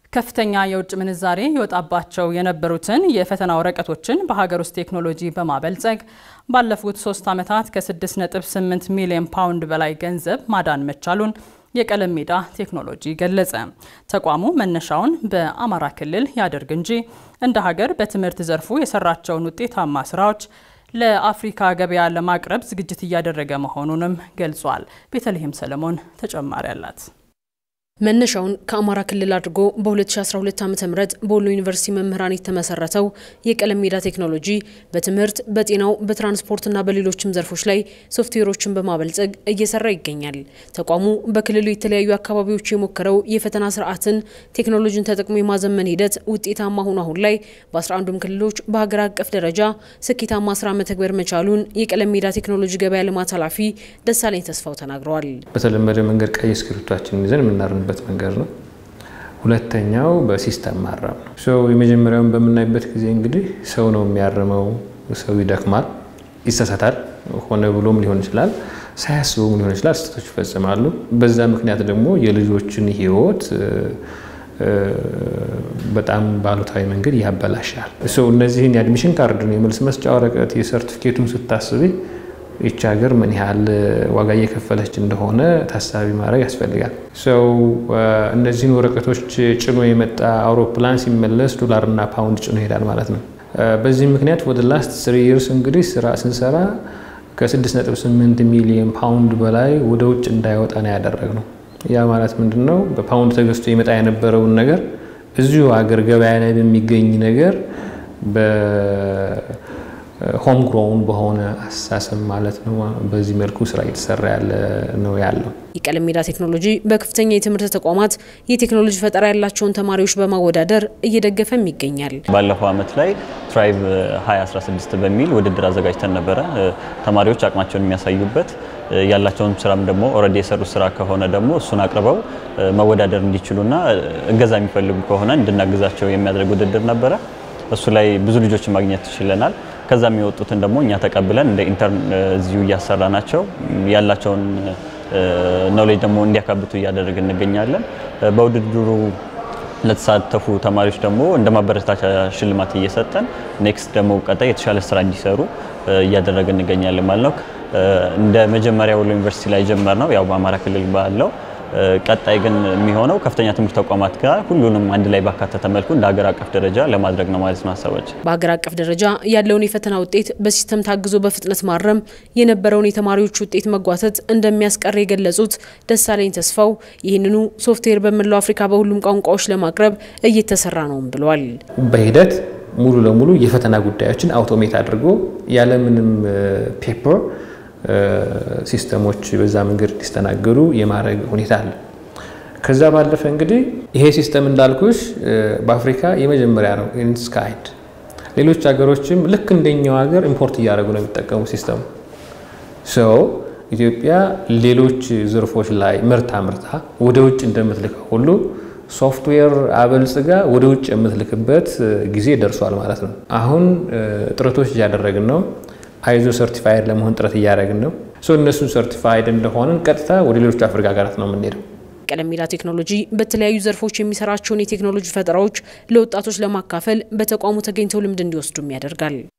ከፍተኛ የውጭ ምንዛሬ ይወጣባቸው የነበሩትን የፈተና ወረቀቶችን በሀገር ውስጥ ቴክኖሎጂ በማበልጸግ ባለፉት ሶስት ዓመታት ከ6.8 ሚሊዮን ፓውንድ በላይ ገንዘብ ማዳን መቻሉን የቀለም ሜዳ ቴክኖሎጂ ገለጸ። ተቋሙ መነሻውን በአማራ ክልል ያደርግ እንጂ እንደ ሀገር በትምህርት ዘርፉ የሰራቸውን ውጤታማ ስራዎች ለአፍሪካ ገበያ ለማቅረብ ዝግጅት እያደረገ መሆኑንም ገልጿል። ቤተልሔም ሰለሞን ተጨማሪ አላት። መነሻውን ከአማራ ክልል አድርጎ በ2012 ዓ ም በወሎ ዩኒቨርሲቲ መምህራን የተመሰረተው የቀለም ሜዳ ቴክኖሎጂ በትምህርት፣ በጤናው፣ በትራንስፖርትና በሌሎችም ዘርፎች ላይ ሶፍትዌሮችን በማበልጸግ እየሰራ ይገኛል። ተቋሙ በክልሉ የተለያዩ አካባቢዎች የሞከረው የፈተና ስርዓትን ቴክኖሎጂን ተጠቅሞ የማዘመን ሂደት ውጤታማ ሆኖ አሁን ላይ በ11ዱም ክልሎች በሀገር አቀፍ ደረጃ ስኬታማ ስራ መተግበር መቻሉን የቀለም ሜዳ ቴክኖሎጂ ገበያ ልማት ኃላፊ ደሳለኝ ተስፋው ተናግረዋል። በተለመደ መንገድ ቀይ እስክሪብቶችን ይዘን የምናርምበት መንገድ ነው። ሁለተኛው በሲስተም ማረም ነው። ሰው የመጀመሪያውን በምናይበት ጊዜ እንግዲህ ሰው ነው የሚያርመው። ሰው ይደክማል፣ ይሳሳታል። ሆነ ብሎም ሊሆን ይችላል፣ ሳያስበውም ሊሆን ይችላል። ስህተቶች ይፈጽማሉ። በዛ ምክንያት ደግሞ የልጆችን ሕይወት በጣም ባሉታዊ መንገድ ያበላሻል። ሰው እነዚህን የአድሚሽን ካርድን፣ የመልስ መስጫ ወረቀት፣ የሰርቲፊኬቱን ስታስቢ ይቺ ሀገር ምን ያህል ዋጋ እየከፈለች እንደሆነ ታሳቢ ማድረግ ያስፈልጋል። ሰው እነዚህን ወረቀቶች ጭኖ የመጣ አውሮፕላን ሲመለስ ዶላርና ፓውንድ ጭኖ ይሄዳል ማለት ነው። በዚህ ምክንያት ወደ ላስት ስሪ ይርስ እንግዲህ ስራ ስንሰራ ከ6.8 ሚሊዮን ፓውንድ በላይ ወደ ውጭ እንዳይወጣ ነው ያደረግነው። ያ ማለት ምንድን ነው? በፓውንድ ተገዝቶ ይመጣ የነበረውን ነገር እዚሁ ሀገር ገበያ ላይ በሚገኝ ነገር ሆም ግሮውን በሆነ አስተሳሰብ ማለት ነው። በዚህ መልኩ ስራ እየተሰራ ያለ ነው ያለው። የቀለም ሜዳ ቴክኖሎጂ በከፍተኛ የትምህርት ተቋማት የቴክኖሎጂ ፈጠራ ያላቸውን ተማሪዎች በማወዳደር እየደገፈም ይገኛል። ባለፈው ዓመት ላይ ትራይቭ 2016 በሚል ውድድር አዘጋጅተን ነበረ። ተማሪዎች አቅማቸውን የሚያሳዩበት ያላቸውን ስራም ደግሞ ኦልሬዲ የሰሩት ስራ ከሆነ ደግሞ እሱን አቅርበው መወዳደር እንዲችሉና እገዛ የሚፈልጉ ከሆነ እንድናግዛቸው የሚያደርግ ውድድር ነበረ። እሱ ላይ ብዙ ልጆችን ማግኘት ችለናል። ከዛ የሚወጡትን ደግሞ እኛ ተቀብለን እንደ ኢንተርን እዚሁ እያሰራ ናቸው ያላቸውን ኖሌጅ ደግሞ እንዲያካብቱ እያደረግን እንገኛለን። በውድድሩ ለተሳተፉ ተማሪዎች ደግሞ እንደ ማበረታቻ ሽልማት እየሰጠን ኔክስት ደግሞ ቀጣይ የተሻለ ስራ እንዲሰሩ እያደረግን እንገኛለን ማለት ነው። እንደ መጀመሪያ ወሎ ዩኒቨርሲቲ ላይ ጀመር ነው ያው በአማራ ክልል ባለው ቀጣይ ግን የሚሆነው ከፍተኛ ትምህርት ተቋማት ጋር ሁሉንም አንድ ላይ ባካተተ መልኩ እንደ ሀገር አቀፍ ደረጃ ለማድረግ ነው ማለት ነው ሀሳባችን። በሀገር አቀፍ ደረጃ ያለውን የፈተና ውጤት በሲስተም ታግዞ በፍጥነት ማረም የነበረውን የተማሪዎች ውጤት መጓተት እንደሚያስቀር የገለጹት ደሳለኝ ተስፋው ይህንኑ ሶፍትዌር በመላው አፍሪካ በሁሉም ቋንቋዎች ለማቅረብ እየተሰራ ነውም ብለዋል። በሂደት ሙሉ ለሙሉ የፈተና ጉዳዮችን አውቶሜት አድርጎ ያለምንም ፔፐር ሲስተሞች በዛ መንገድ እንዲስተናገዱ የማድረግ ሁኔታ አለ። ከዛ ባለፈ እንግዲህ ይሄ ሲስተም እንዳልኩሽ በአፍሪካ የመጀመሪያ ነው ኢንስ ካይንድ። ሌሎች ሀገሮችም ልክ እንደኛው ሀገር ኢምፖርት እያደረጉ ነው የሚጠቀሙ ሲስተሙ። ሰው ኢትዮጵያ ሌሎች ዘርፎች ላይ ምርት አምርታ ወደ ውጭ እንደምትልከው ሁሉ ሶፍትዌር አበልጽጋ ወደ ውጭ የምትልክበት ጊዜ ደርሷል ማለት ነው። አሁን ጥረቶች እያደረግን ነው። አይዞ ሰርቲፋይድ ለመሆን ጥረት እያደረግን ነው። እነሱን ሰርቲፋይድ እንደሆንን ቀጥታ ወደ ሌሎች አፍሪካ ሀገራት ነው የምንሄደው። ቀለም ሜዳ ቴክኖሎጂ በተለያዩ ዘርፎች የሚሰራቸውን የቴክኖሎጂ ፈጠራዎች ለወጣቶች ለማካፈል በተቋሙ ተገኝተው ልምድ እንዲወስዱም ያደርጋል።